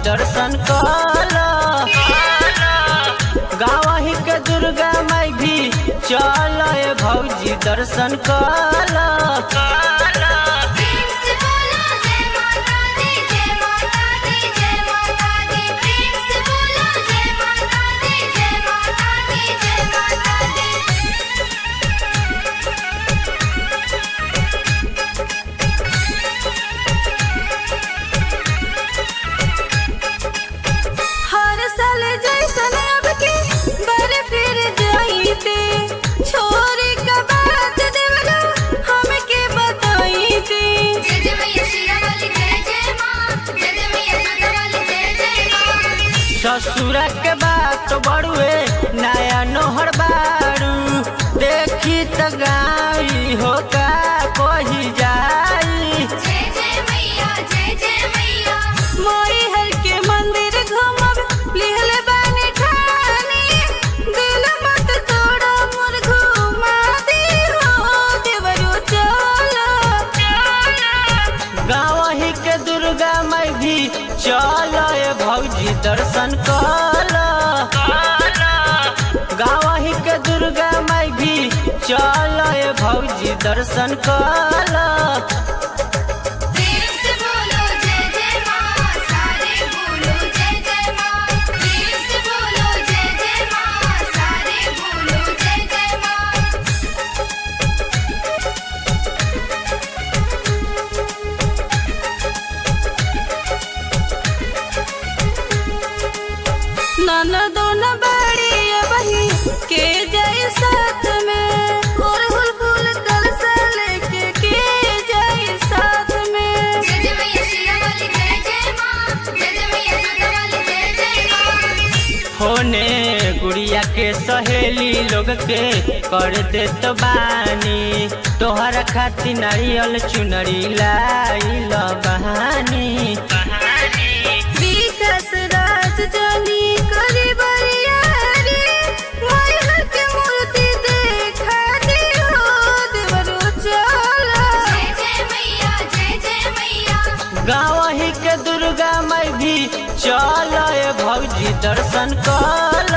दर्शन कल गाँव ही के दुर्गा माई भी चल भौजी दर्शन कल प्रेम से बोलो जय माता दी जय माता दी जय माता दी प्रेम से बोलो जय माता दी जय माता दी जय माता दी हर साल जैसन अब के बर फिर जाईते छोरी का बात देवलो हमके बताईते जय जय मैया शिरा वाली जय जय माँ जय जय मैया जोता वाली जय जय माँ ससुर के बात बड़ुए नया नोहर बारू देखी त गाई हो का कही जाई जय जय मैया जय जय मैया मोरी हर के मंदिर घूमब लिहल बानी ठानी दिल मत तोड़ा मोर घुमा दे हो देवरो चलो गाँव ही के दुर्गा माई भी चल भौजी दर्शन कल गाँव ही के दुर्गा माई भी चल भौजी दर्शन कल प्रेम से बोलो जय जय माँ सारे बोलो जय जय माँ प्रेम से बोलो जय जय माँ सारे बोलो जय जय माँ नाना दोना बड़ी बही के जाए साथ में और हुल फूल कलसा लेके के जाए साथ में जय जय मैया शिरा वाली जय जय माँ जय जय मैया जोता वाली जय जय माँ होने गुड़िया के सहेली लोग के कर देत बानी तोहरा खातिर नारियल चुनरी लाइल बहानी विकास राज जानी करे बरियारी मायर के मूर्ति देखा दे हो देवरो चला जय जय मैया जय जय मैया गाँव ही के दुर्गा माई भी चल भौजी दर्शन कल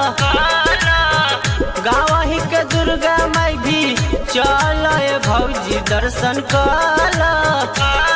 गाँव ही के दुर्गा माई भी चल भौजी दर्शन कल